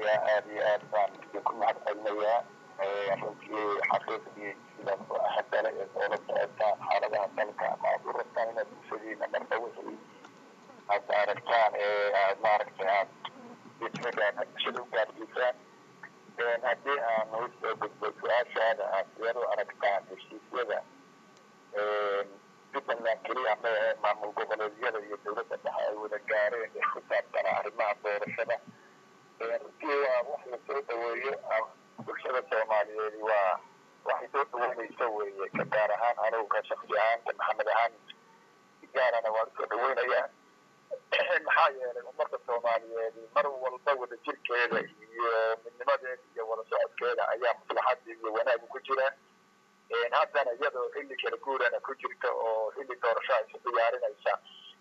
salaamayaa aada iyo aad baan idinku mahad celinayaa runtii xaqiiqdii sidaad u ahadale ee oola socotaan xaaladaha dalka ama aad u rabtaan inaad bulshadiina marka wixii aad aragtaan ee aad maaragtay aad ismigaana bulshada u gaarsiisaan haddii aan usoo gudbo su-aashaada aad sideed u aragtaan heshiisyada jubbaland keliya ma ahe maamul goboleedyada iyo dowladda dhexe ay wada gaareen ee ku saabsana arrimaha doorashada runtii waa wax la soo dhaweeyo bulshada soomaaliyeed waa waxay soo dhaweynaysa weeye ka gaar ahaan anigu ka shaksi ahaanta maxamed ahaan gaarana waan usoo dhaweynayaa maxaa yeelay ummadda soomaaliyeed mar walba wada jirkeeda iyo midnimadeeda iyo wada socodkeeda ayaa maslaxada iyo wanaagu ku jira haddana iyadoo xilli kala guurana ku jirta oo xilli doorasho ay isu diyaarinaysa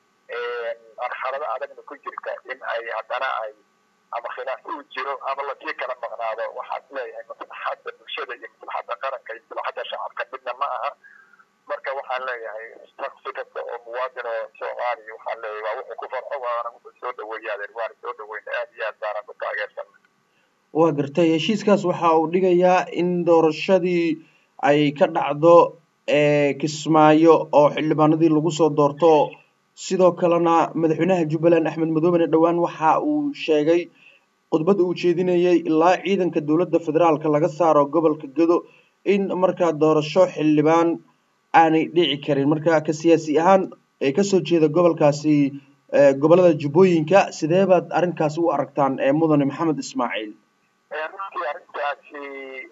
marxalado adagna ku jirta in ay haddana ay ama khilaaf uu jiro ama lasii kala maqnaado waxaad leeyahay maslaxadda bulshada iyo maslaxadda qaranka iyo maslaxadda shacabka midna ma aha marka waxaan leeyahay shaksi kasta oo muwaadin oo soomaaliya waxaan leeyahay waa wuxuu ku farxo waana wuxuu soo dhaweeyaadeen waana soo dhaweyna aad iyo aad baana ku taageersan waa gartay heshiiskaas waxa uu dhigayaa in doorashadii ay ka dhacdo kismaayo oo xildhibaanadii lagu soo doorto sidoo kalena madaxweynaha jubbaland axmed madoobene dhowaan waxa uu sheegay khudbadda uu jeedinayay ilaa ciidanka dowladda federaalka laga saaro gobolka gedo in markaa doorasho xildhibaan aanay dhici karin marka ka siyaasi ahaan ee kasoo jeeda gobolkaasi gobolada jubbooyinka sidee baad arrinkaasi u aragtaan mudane maxamed ismaaciil runtii arrintaasi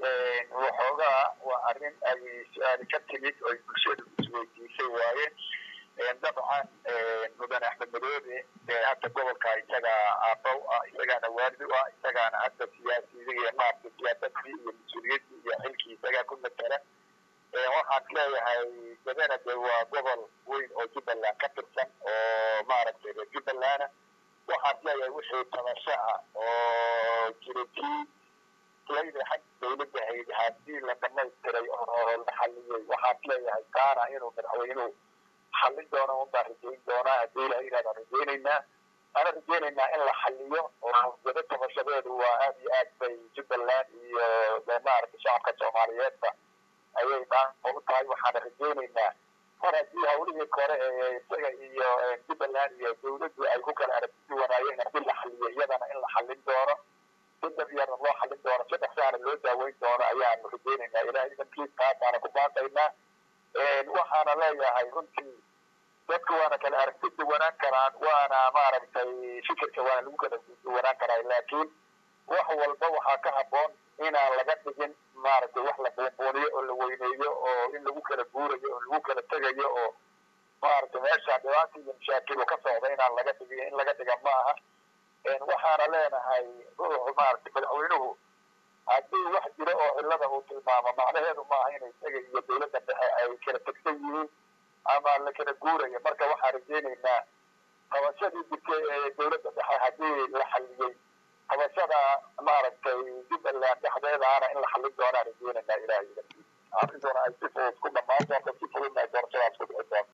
waxoogaa waa arrin ay su-aali ka timid oo ay bulshadu isweydiisay waaye dabcan mudane axmed madoobe hadda gobolka isaga aabow ah isagaana waalid u ah isagaana hadda siyaasiyiga maarta siyaasadii iyo mas-uuliyaddii iyo xilkii isagaa ku matala waxaan leeyahay gadana de waa gobol weyn oo jubbaland ka tirsan oo maaragtay reer jubbalanda waxaan leeyahay wixii tabasho ah oo jiratii layda xag dowladda hayd haddii la dhamaystiray oo la xaliyey waxaan leeyahay kaana inuu madaxweynuhu xallin doono unbaan rajayn doonaa haddii ilaha yidhahdaan rajaynaynaa ana rajaynaynaa in la xaliyo oo gado tabashadeedu waa aad iyo aad bay jubbaland iyo maaragtay shacabka soomaaliyeedba ayay dhaan u tahay waxaana rajaynaynaa mar haddii hawlihii kore ee isaga iyo jubbaland iyo dowladdu ay ku kala aragti wanaayeen haddii la xaliyo iyadana in la xallin doono si dabyarna loo xallin doono si dhaqsaana loo daaweyn doono ayaanu rajaynaynaa ilahay idankiis taasaana ku baaqaynaa waxaana leeyahay runtii dadku waana kala aragti duwanaan karaan waana maaragtay fikirka waana lagu kala duwanaan karaa laakiin wax walba waxaa ka habboon inaan laga dhigin maaragtay wax la buunbuuniyo oo la weyneeyo oo in lagu kala guurayo oo lagu kala tegayo oo maaragtay meesha dhibaata iyo mashaakilu ka socda inaan laga dhigin in laga dhiga ma aha waxaana leenahay ruuxu maaragtay madaxweynuhu haddii wax jiro oo cillada uu tilmaamo macnaheedu maaha inay isaga iyo dowladda dhexe ay kala tegsan yihiin ama la kala guurayo marka waxaan rajaynaynaa qabashadii jirtay ee dowladda dhexe haddii la xaliyey qabashada maaragtay jubbaland dhexdeedaana in la xallin doonaan rajaynaynaa ilaahay arrintuna ay si fudud ku dhammaan doonto si fududna ay doorashadaas ku dhici doonto